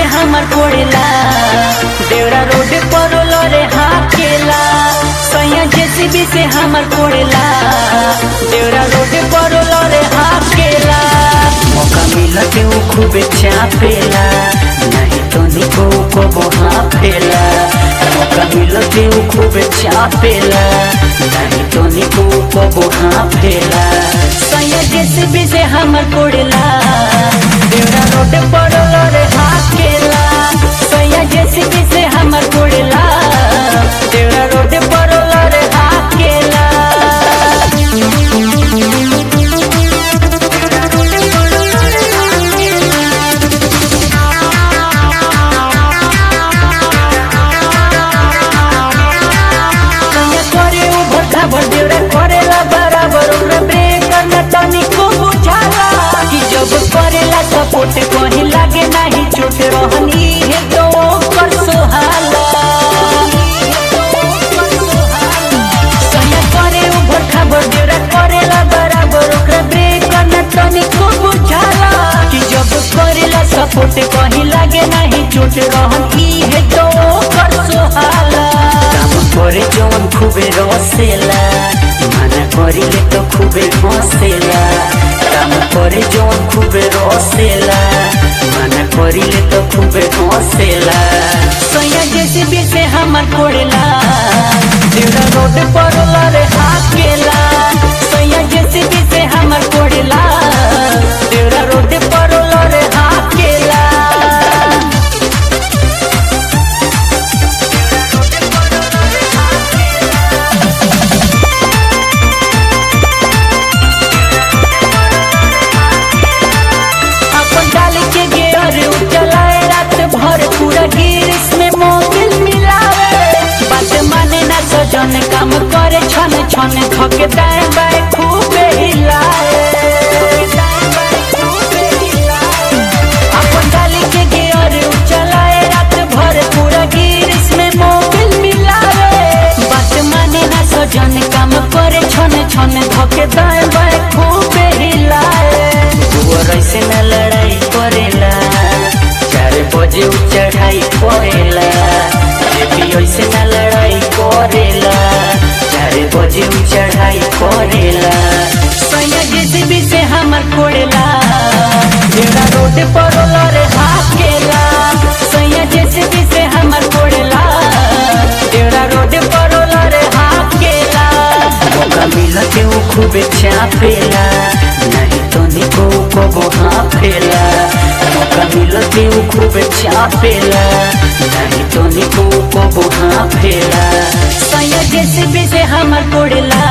हमर कोड़ेला देवरा रोड पर लरे हाकेला सैया जेसीबी से हमर कोड़ेला देवरा रोड पर लरे हाकेला मौका मिलते वो खूबे चापेला नहीं तो निको को बोहा फेला मौका मिलते वो खूबे चापेला नहीं तो निको को बोहा फेला सैया जेसीबी से हमर कोड़ेला देवरा रोड पर लरे हाकेला सैया जेसीबी से हमर कोड़ेला देवरा रोड पर लरे हाकेला कन्या करे उ भट्टा भर देवरा करेला बराबर ओकरा ब्रेक करना तनिको बुझाला कि जब करेला सपोर्ट कहीं लागे नहीं चोट रहनी है तो ओकर सोहाला कन्या करे उ भट्टा भर देवरा करेला बराबर ओकरा ब्रेक करना तनिको बुझाला कि जब करेला सपोर्ट कहीं लागे नहीं चोट रहनी है तो ओकर सोहाला काम করে যখন খুবই রসেলা মানা করিলে তো খুবই হসেলা কাম করে যখন খুবই রসেলা মানা করিলে তো খুবই হসেলা সৈয়া জেসে বেসে আমার পড়েলা দেউরা রোড পড়লা রে হাকেলা সৈয়া জেসে বেসে আমার পড়েলা দেউরা রোড পড়লা রে হাকেলা अपन डाली के गेर चलाए रात भर पूरा गिरिस में मोबिल मिलावे बात माने ना सजन काम करे छन छन थके दाएं बाएं खूबे हिलाए अपन डाली के गेर चलाए रात भर पूरा गिरिस में मोबिल मिलावे बात माने ना सजन काम करे छन छन धके दाएं बाएं खूबे हिलाए और ऐसे न लड़ाई करेला चार बजे उ चढ़ाई करेला ये भी ऐसे न लड़ाई करेला चार बजे उ चढ़ाई करेला सैया जेसीबी से हमर कोड़ेला जेड़ा रोड पर लरे हाकेला सैया जेसीबी से हमर कोड़ेला जेड़ा रोड पर लरे हाकेला मौका मिलते वो खूबे चापेला नहीं तो निको को बोहा फेला मौका मिलते वो खूबे चापेला नहीं तो निको को बोहा फेला सैया जेसीबी से हमर कोड़ेला